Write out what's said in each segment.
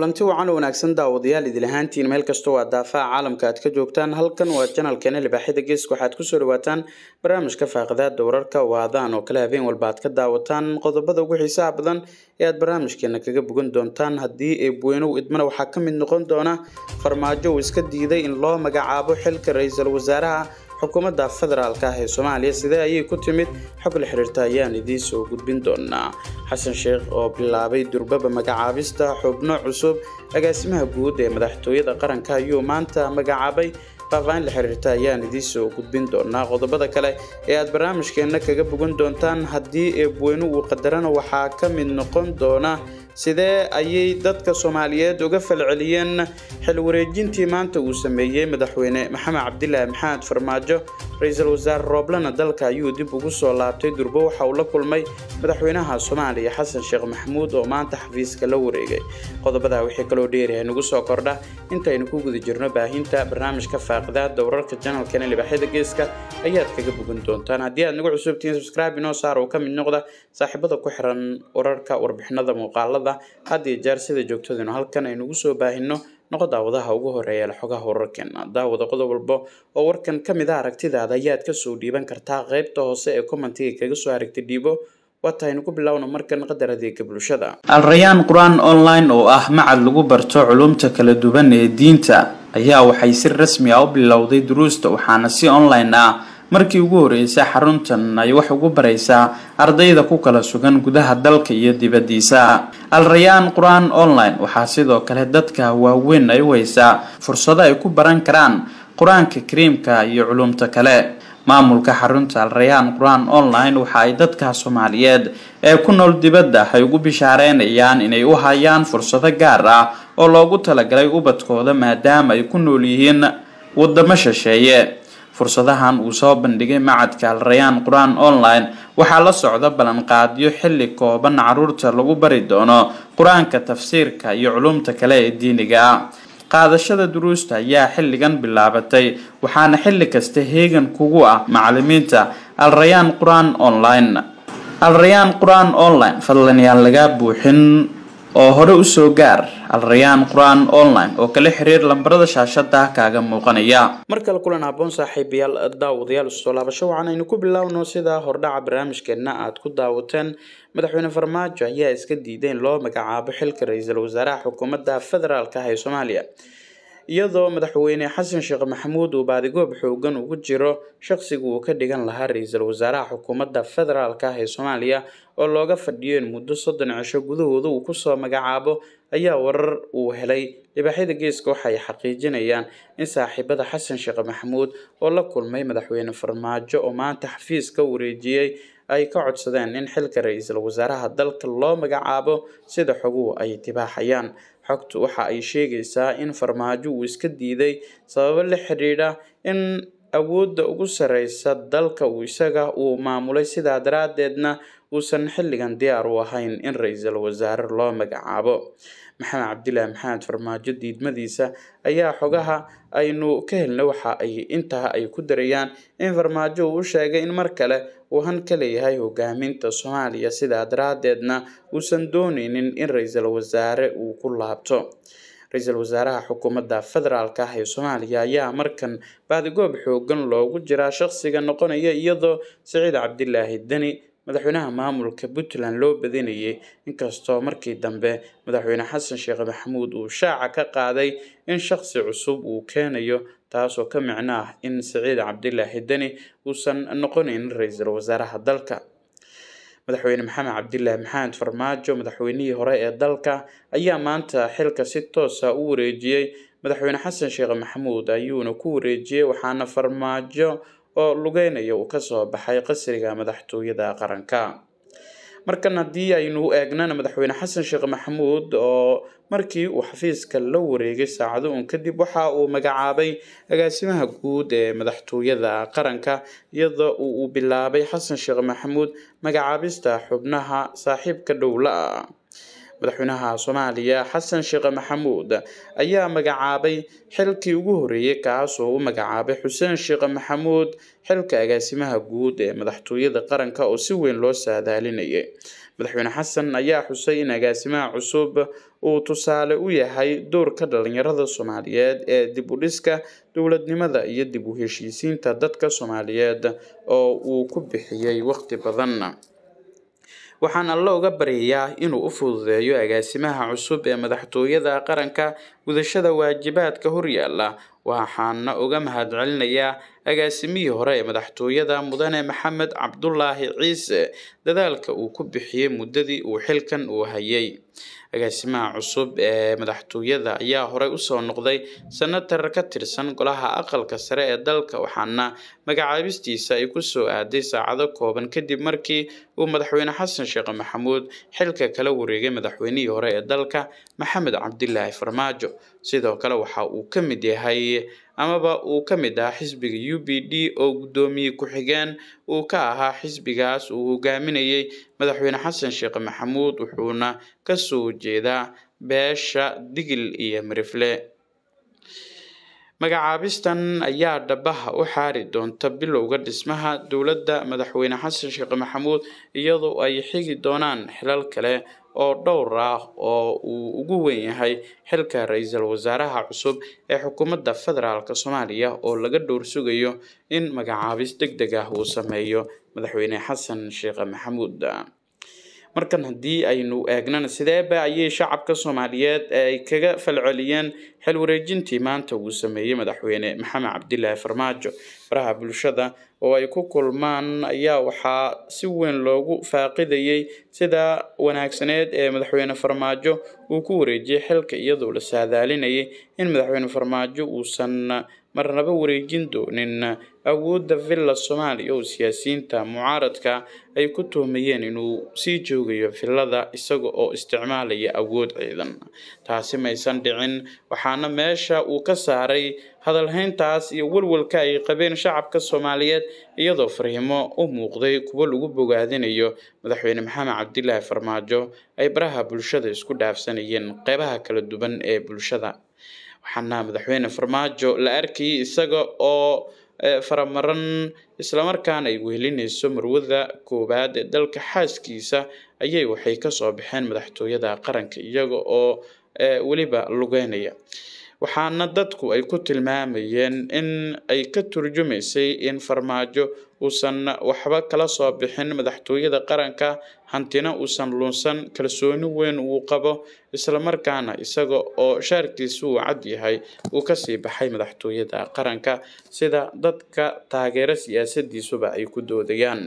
kulanti wacan oo wanaagsan daawadayaal idil ahaantiin meel kastoo waa daafaha caalamka aad ka joogtaan halkan waa janalkeena libaaxyada geeska waxaad kusoo dhawaataan barnaamijka faaqidaada wararka waadaan oo kale habeen walba aad ka daawataan qodobada ugu xiisaha badan ee aad barnaamijkeena kaga bogan doontaan haddii eebweynow idmana waxaa ka mid noqon doona farmaajo uu iska diiday in loo magacaabo xilka ra-iisul wasaaraha xukuumadda federaalk ah ee soomaaliya sidee ayay ku timid xog la xiriirta ayaan idiin soo gudbin doonaa xasan sheekh oo bilaabay durbaba magacaabista xubno cusub agaasimaha guud ee madaxtooyada qaranka ayuu maanta magacaabay faahfaahin la xiriirta ayaan idiin soo gudbin doonaa qodobada kale ee aad barnaamijkeena kaga bogan doontaan haddii eebweyne uu qadarana waxaa ka mid noqon doona sidee ayay dadka soomaaliyeed uga falceliyeen xil wareejintii maanta uu sameeyey madaxweyne maxamed cabdilaahi maxamed farmaajo ra-iisul wasaare rooblana dalka ayuu dib ugu soo laabtay durbo waxa uu la kulmay madaxweynaha soomaaliya xasan sheekh maxamuud oo maanta xafiiska la wareegay qodobadaa wixii kaloo dheeriyahay nagu soo kordha intaynu ku guda jirno baahinta barnaamijka faaqidaada wararka janalkeena libaaxyada geeska ayaad kaga bogan doontaan haddii aad nagu cusubtihiin subscribe inoo saar oo ka mid noqda saaxiibada ku xiran wararka warbixinada muuqaalada had iyo jeer sida joogtadinu halkan aynugu soo baahino noqo daawadaha ugu horeeya la xogaha wararkeena daawada qodob walba oo warkan ka mid a aragtidaada ayaad kasoo dhiiban kartaa qeybta hoose ee commentiga kaga soo aragti dhiibo waataynu ku bilowna markan qadar adeega bulshada alrayaan qur-aan online oo ah macad lagu barto culumta kala duwan ee diinta ayaa waxay si rasmi ah u bilowday duruusta waxaana si online ah markii ugu horeysay xaruntan ay wax ugu baraysaa ardayda ku kala sugan gudaha dalka iyo dibaddiisa al-rayaan qur-aan online waxaa sidoo kale dadka waaweyn ay u haysaa fursado ay ku baran karaan qur-aanka kariimka iyo culumta kale maamulka xarunta al-rayaan qur-aan online waxa ay dadka soomaaliyeed ee ku nool dibadda ay ugu bishaareynayaan inay u hayaan fursado gaar ah oo loogu talagalay ubadkooda maadaama ay ku nool yihiin wadamo shisheeye fursadahan uu soo bandhigay macadka al-rayaan qur-aan online waxaa la socda ballanqaadyo xilli kooban caruurta lagu bari doono qur-aanka tafsiirka iyo culumta kale ee diiniga ah qaadashada duruusta ayaa xilligan bilaabatay waxaana xilli kasta heegan kugu ah macalimiinta al-rayaan qur-aan online al-rayaan qur-aan online fadlan yaan lagaa buuxin oo hore usoo gaar al-rayaan qur-aan online oo kala xiriir lambarada shaashada kaaga muuqanaya mar kale kulan haboon saaxiibayaal daawadayaal usoo laabasho waxaan aynu ku bilaawno sida hordhaca barnaamijkeena aad ku daawateen madaxweyne farmaajo ayaa iska diiday in loo magacaabo xilka ra-iisul wasaaraha xukuumadda federaalk ah ee soomaaliya iyadoo madaxweyne xasan sheekh maxamuud uu baadigoob xoogan ugu jiro shaqsiga uu ka dhigan lahaa ra-iisul wasaaraha xukuumadda federaalk ah ee soomaaliya oo looga fadhiyo in muddo soddon cisho gudahooda uu kusoo magacaabo ayaa warar uu helay libaaxyada geeska waxaay xaqiijinayaan in saaxiibada xasan sheekh maxamuud oo la kulmay madaxweyne farmaajo oo maanta xafiis ka wareejiyey ay ka codsadeen in xilka ra-iisul wasaaraha dalka loo magacaabo sida xoguhu ay tibaaxayaan xogtu waxa ay sheegaysaa in farmaajo uu iska diiday sababo la xidhiidha in awoodda ugu sareysa dalka uu isaga uu maamulay sidaa daraadeedna uusan xilligan diyaar u ahayn in ra-iisul wasaare loo magacaabo maxamed cabdilaahi maxamed farmaajo diidmadiisa ayaa xogaha aynu ka helna waxa ay intaa ay ku darayaan in farmaajo uu u sheegay in mar kale uu han ka leeyahay hogaaminta soomaaliya sidaa daraadeedna uusan dooneynin in ra-iisul wasaare uu ku laabto ra-iisul wasaaraha xukuumadda federaalk ah ee soomaaliya ayaa markan baadigoob xoogan loogu jiraa shaqsiga noqonaya iyadoo siciid cabdilaahi deni madaxweynaha maamulka puntland loo badinayay inkastoo markii dambe madaxweyne xasan sheekh maxamuud uu shaaca ka qaaday in shaqsi cusub uu keenayo taasoo ka micno ah in siciid cabdilaahi deni uusan noqonaynin ra-iisul wasaaraha dalka madaxweyne maxamed cabdilaahi maxamed farmaajo madaxweynihii hore ee dalka ayaa maanta xilka si toosa u wareejiyey madaxweyne xasan sheekh maxamuud ayuuna ku wareejiyey waxaana farmaajo oo lugeynaya uu kasoo baxay qasriga madaxtooyada qaranka markan haddii aynu eegnana madaxweyne xasan sheekh maxamuud oo markii uu xafiiska la wareegay saacado un kadib waxa uu magacaabay agaasimaha guud ee madaxtooyada qaranka iyadoo uu bilaabay xasan sheekh maxamuud magacaabista xubnaha saaxiibka dhowla ah madaxweynaha soomaaliya xasan sheekh maxamuud ayaa magacaabay xilkii ugu horeeyey kaas oo u magacaabay xuseen sheekh maxamuud xilka agaasimaha guud ee madaxtooyada qaranka oo si weyn loo saadaalinayay madaxweyne xasan ayaa xusay in agaasimaha cusub uu tusaale u yahay doorka dhalinyarada soomaaliyeed ee dib u dhiska dowladnimada iyo dib u heshiisiinta dadka soomaaliyeed oo uu ku bixiyey waqti badan waxaan alle uga baryayaa inuu u fududeeyo agaasimaha cusub ee madaxtooyada qaranka gudashada waajibaadka horyaala waxaana uga mahadcelinayaa agaasimihii hore ee madaxtooyada mudane maxamed cabdulaahi ciise dadaalka uu ku bixiyey muddadii uu xilkan uu hayay agaasimaha cusub ee madaxtooyada ayaa horey usoo noqday senatar ka tirsan golaha aqalka sare ee dalka waxaana magacaabistiisa ay kusoo aaday saacado kooban kadib markii uu madaxweyne xasan sheekh maxamuud xilka kala wareegay madaxweynihii hore ee dalka maxamed cabdilaahi farmaajo sidoo kale waxa uu ka mid yahay amaba uu ka mid ahaa xisbiga u b d oo guddoomiye ku-xigeen uu ka ahaa xisbigaas uu hogaaminayay madaxweyne xasan sheekh maxamuud wuxuuna kasoo jeedaa beesha digil iyo mirifle magacaabistan ayaa dhabaha u xaari doonta bilowga dhismaha dowladda madaxweyne xasan sheekh maxamuud iyadoo ay xigi doonaan xilal kale oo dhowr ah oo uu ugu weyn yahay xilka ra-iisul wasaaraha cusub ee xukuumadda federaalk soomaaliya oo laga dhowr sugayo in magacaabis deg deg ah uu sameeyo madaxweyne xasan sheekh maxamuud markan haddii aynu eegnana sideeba ayay shacabka soomaaliyeed ay kaga falceliyeen xil wareejintii maanta uu sameeyey madaxweyne maxamed cabdilaahi farmaajo faraha bulshada oo ay ku kulmaan ayaa waxaa si weyn loogu faaqidayay sida wanaagsaneed ee madaxweyne farmaajo uu ku wareejiyey xilka iyadoo la saadaalinayay in madaxweyne farmaajo uusan marnaba wareejin doonin awoodda villa soomaaliya oo siyaasiyiinta mucaaradka ay ku tuhmayeen inuu sii joogayo villada isaga oo isticmaalaya awood ciidan taasi maysan dhicin waxaana meesha uu ka saaray hadalhayntaas iyo walwalka ay qabeen shacabka soomaaliyeed iyadoo fariimo u muuqday kuwo lagu bogaadinayo madaxweyne maxamed cabdilaahi farmaajo ay baraha bulshada isku dhaafsanayeen qeybaha kala duwan ee bulshada waxaana madaxweyne farmaajo la arkayay isaga oo faramaran islamarkaana ay wehelinayso marwada koowaad ee dalka xaaskiisa ayay waxay kasoo baxeen madaxtooyada qaranka iyaga oo weliba lugeynaya waxaana dadku ay ku tilmaamayeen in ay ka turjumaysay in farmaajo uusan waxba kala soo bixin madaxtooyada qaranka hantina uusan lunsan kalsooni weyn uu qabo islamarkaana isaga oo shaarkiisu uu cad yahay uu kasii baxay madaxtooyada qaranka sida dadka taageero siyaasadiisuba ay ku doodayaan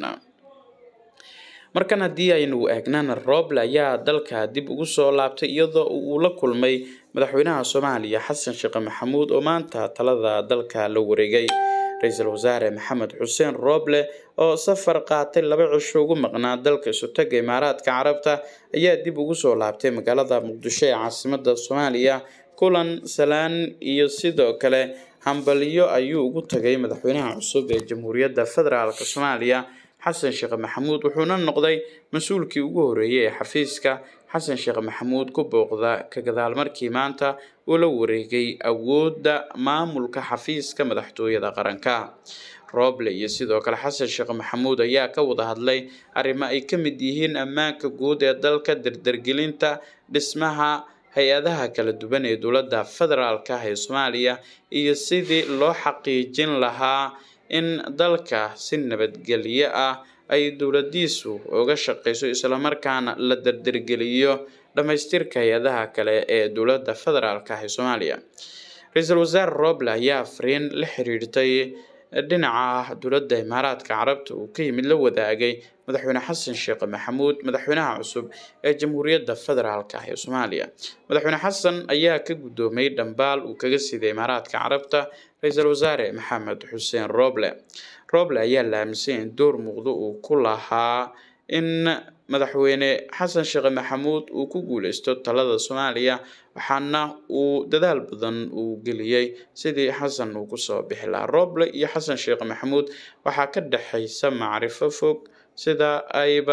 markan haddii aynu eegnana rooble ayaa dalka dib ugu soo laabtay iyadoo uu la kulmay madaxweynaha soomaaliya xasan sheekh maxamuud oo maanta talada dalka la wareegay ra-iisul wasaare maxamed xuseen rooble oo safar qaatay laba cisho ugu maqnaa dalka isutaga imaaraadka carabta ayaa dib ugu soo laabtay magaalada muqdisho ee caasimada soomaaliya kulan salaan iyo sidoo kale hambalyo ayuu ugu tagay madaxweynaha cusub ee jamhuuriyadda federaalk soomaaliya xasan sheekh maxamuud wuxuuna noqday mas-uulkii ugu horeeyay ee xafiiska xasan sheekh maxamuud ku booqda ka gadaal markii maanta uu la wareegay awoodda maamulka xafiiska madaxtooyada qaranka rooble iyo sidoo kale xasan sheekh maxamuud ayaa ka wada hadlay arrimo ay ka mid yihiin ammaanka guud ee dalka dardargelinta dhismaha hay-adaha kala duwan ee dowladda federaalk ah ee soomaaliya iyo sidii loo xaqiijin lahaa in dalka si nabadgelyo ah ay dowladiisu uga shaqeyso islamarkaana la dardargeliyo dhamaystirka hay-adaha kale ee dowladda federaalk ah ee soomaaliya ra-iisul wasaare roble ayaa fariin la xiriirtay dhinaca dowladda imaaraadka carabta uu ka yimid la wadaagay madaxweyne xasan sheekh maxamuud madaxweynaha cusub ee jamhuuriyadda federaalk ah ee soomaaliya madaxweyne xasan ayaa ka guddoomay dhambaal uu kaga siiday imaaraadka carabta ra-iisul wasaare maxamed xuseen roble roble ayaa la aaminsan in door muuqdo uu ku lahaa in madaxweyne xasan sheekh maxamuud uu ku guuleysto talada soomaaliya waxaana uu dadaal badan uu geliyey sidii xasan uu kusoo bixi lahaa roble iyo xasan sheekh maxamuud waxaa ka dhexaysa macrifo fog sida ayba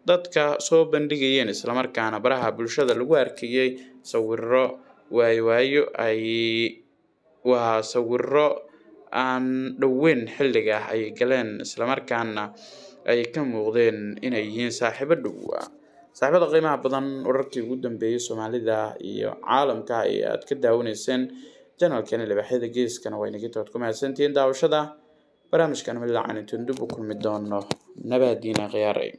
dadka soo bandhigayeen islamarkaana baraha bulshada lagu arkayay sawiro waayowaayo ay waa sawiro aan dhoweyn xilliga ay galeen islamarkaana ay ka muuqdeen inay yihiin saaxiibo dhowa saaxiibada qiimaha badan wararkii ugu dambeeyay soomaalida iyo caalamka ee aad ka daawanayseen janalkani libaxyada geeskana waa inagita oad ku mahadsantihiin daawashada barnaamijkan midlacan intaan dib u kulmi doono nabadiina khiyaaray